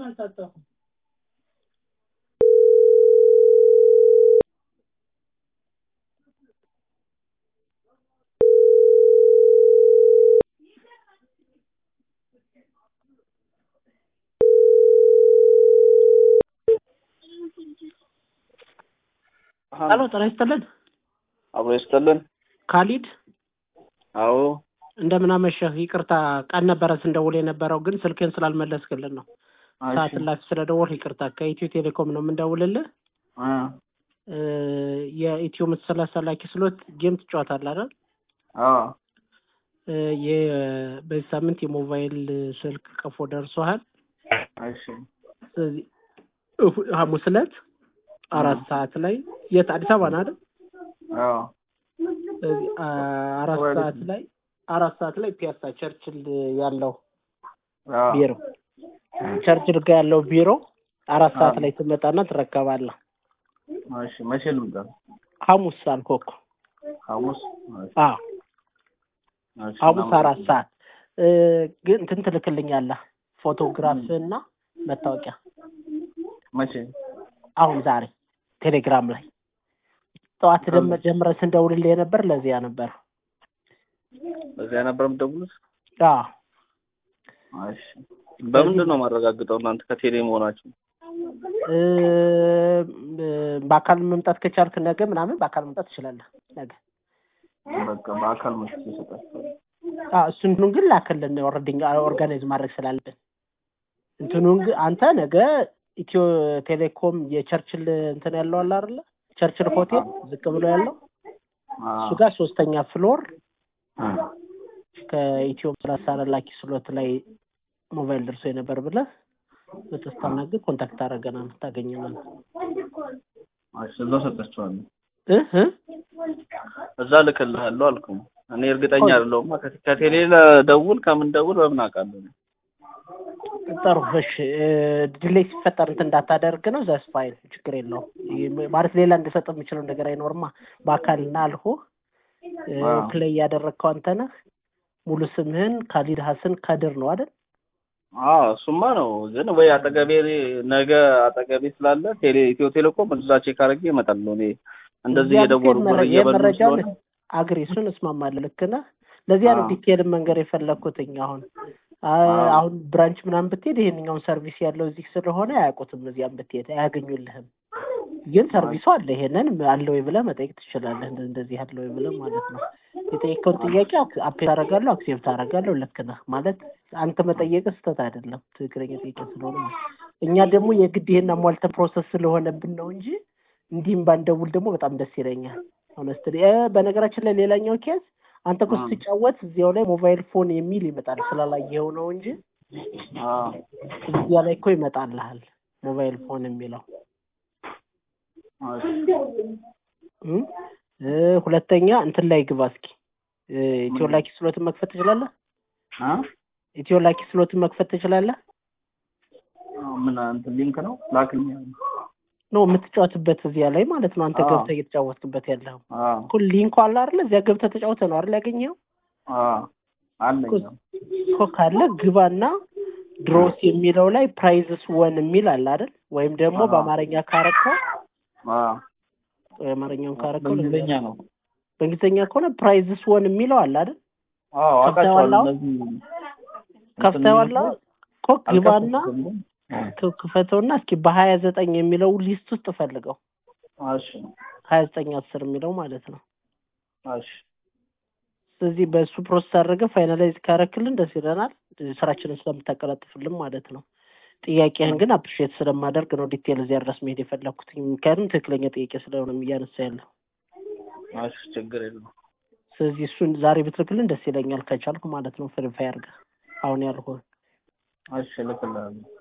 ሄሎ ጤና ይስጥልን። አብሮ ይስጥልን። ካሊድ አዎ እንደምን አመሸህ? ይቅርታ ቀን ነበረ ስንደውል የነበረው ግን ስልክን ስላልመለስክልን ነው። ሰዓት ላፊ ስለደወል ይቅርታ። ከኢትዮ ቴሌኮም ነው የምንደውልልህ። አ እ የኢትዮ መሰላሳ ላኪ ስሎት ጌም ትጫወታለህ አይደል? አዎ እ የ- በዚህ ሳምንት የሞባይል ስልክ ቀፎ ደርሶሃል። እሺ ስለዚህ እሁ- ሐሙስ ዕለት አራት ሰዓት ላይ የት አዲስ አበባ ነው አይደል? አዎ ስለዚህ አ- አራት ሰዓት ላይ አራት ሰዓት ላይ ፒያሳ ቸርችል ያለው አዎ ቢሮ ቸርችል ጋር ያለው ቢሮ አራት ሰዓት ላይ ትመጣና ትረከባለህ። እሺ መቼ ልምጣ? ሐሙስ አልኩህ እኮ። ሐሙስ እሺ አዎ እሺ ሐሙስ አራት ሰዓት እ ግን እንትን ትልክልኛለህ ፎቶግራፍ እና መታወቂያ መቼ? አሁን ዛሬ ቴሌግራም ላይ ጠዋት ደም ጀምረን ስንደውልልህ የነበር ለዚያ ነበር። በዚያ ነበር የምትደውሉት? አዎ እሺ በምንድን ነው የማረጋግጠው እናንተ ከቴሌ መሆናችሁ? እ በአካል መምጣት ከቻልክ ነገ ምናምን በአካል መምጣት ትችላለህ ነገ። በቃ በአካል መስጠት ይሰጣችኋል። አዎ እሱን ግን ላክልን ኦልሬዲ ኦርጋናይዝ ማድረግ ስላለብን እንትኑን ግን አንተ ነገ ኢትዮ ቴሌኮም የቸርችል እንትን ያለው አለ አይደለ? ቸርችል ሆቴል ዝቅ ብሎ ያለው እሱ ጋር ሶስተኛ ፍሎር ከኢትዮ ሰላሳ ላኪ ስሎት ላይ ሞባይል ደርሶ የነበር ብለህ በተስተናግድ ኮንታክት አደረገናል ታገኘናል። እሺ እዛው ሰጣችኋለሁ። እህ እ? እዛ ልክልሃለሁ አልኩኝ። እኔ እርግጠኛ አይደለሁም። ከ- ከቴሌ ለደውል ከምን ደውል በምን አውቃለሁ? ጥሩ እሺ። ዲሌይ ሲፈጠር እንትን እንዳታደርግ ነው። ዘስ ፋይል ችግር የለውም። ይህ ማለት ሌላ እንድሰጥ የምችለው ነገር አይኖርማ። በአካል ና አልሆ አዎ። ፕሌይ ያደረግከው አንተ ነህ። ሙሉ ስምህን ካሊድ ሀሰን ከድር ነው አይደል? አዎ እሱማ ነው። ግን ወይ አጠገቤ ነገ አጠገቤ ስላለ ቴሌ ኢትዮ ቴሌኮም እዛ ቼክ አድርጌ እመጣለሁ። እኔ እንደዚህ እዚያ እየደወሉ ብትሄድ ብር መረ- እየበሉ የመረጃውን ስለሆነ አግሪ እሱን እስማማለሁ። ልክ ነህ። ለዚያ ነው አዎ። ዲቴል መንገር የፈለግኩትኝ አሁን አ- አዎ። አሁን ብራንች ምናምን ብትሄድ ይሄንኛውን ሰርቪስ ያለው እዚህ ስለሆነ አያውቁትም። እዚያም ብትሄድ አያገኙልህም። ግን ሰርቪሱ አለ። ይሄንን አለ ወይ ብለህ መጠየቅ ትችላለህ። እንደ- እንደዚህ አለ ወይ ብለህ ማለት ነው። የጠየቀውን ጥያቄ አፕ አደርጋለሁ፣ አክሴፕት አደርጋለሁ። ልክ ነህ ማለት አንተ መጠየቅ ስህተት አይደለም፣ ትክክለኛ ጥያቄ ስለሆነ ነው። እኛ ደግሞ የግድ ይሄን አሟልተን ፕሮሰስ ስለሆነብን ነው እንጂ እንዲህም ባንደውል ደግሞ በጣም ደስ ይለኛል። ሆነስትሊ በነገራችን ላይ ሌላኛው ኬዝ አንተ እኮ አዎ። ስትጫወት እዚያው ላይ ሞባይል ፎን የሚል ይመጣል ስላላየኸው ነው እንጂ አዎ እዚያ ላይ እኮ ይመጣልሃል ሞባይል ፎን የሚለው እሺ እም? እ ሁለተኛ እንትን ላይ ግባ እስኪ እ ኢትዮ ላኪ ስሎትን መክፈት ትችላለህ? አ ኢትዮ ላኪ ስሎትን መክፈት ትችላለህ? ምን እንትን ሊንክ ነው ላክልኝ። ነው የምትጫወትበት እዚያ ላይ ማለት ነው። አንተ አዎ። ገብተህ እየተጫወትክበት ያለው አዎ እኮ ሊንኩ አለ አይደለ? እዚያ ገብተህ ተጫውተህ ነው አይደል ያገኘኸው? አዎ አለኝ። እኮ ካለ ግባና ድሮስ የሚለው ላይ ፕራይዝስ ወን የሚል አለ አይደል? ወይም ደግሞ አዎ። በአማርኛ ካረከው አዎ የአማርኛውን ካረከው በእንግሊዝኛ ነው። በእንግሊዝኛ ከሆነ ፕራይዝስ ወን የሚለው አለ አይደል? አዎ ከፍተኸዋል አውቃቸዋለሁ። አሁን? እነዚህ ከፍተኸዋል አሁን? እኮ ግባና አልከፈትኩም። ክ- ክፈተውና እስኪ በሀያ ዘጠኝ የሚለው ሊስት ውስጥ ፈልገው እሺ ሀያ ዘጠኝ አስር የሚለው ማለት ነው። እሺ ስለዚህ በእሱ ፕሮሰስ አድርገህ ፋይናላይዝ ካረክልን ደስ ይለናል፣ ስራችንን ስለምታቀላጥፍልን ማለት ነው። ጥያቄህን ግን አፕሪሼት ስለማደርግ ነው ዲቴል እዚያ ድረስ መሄድ የፈለግኩት። ምክንያቱም ትክክለኛ ጥያቄ ስለሆነ እያነሳ ያለው። እሺ ችግር የለውም። ስለዚህ እሱን ዛሬ ብትልክልን ደስ ይለኛል፣ ከቻልኩ ማለት ነው። ፍሪፋይ አድርገህ አሁን ያልኩህ እሺ እልክልሃለሁ።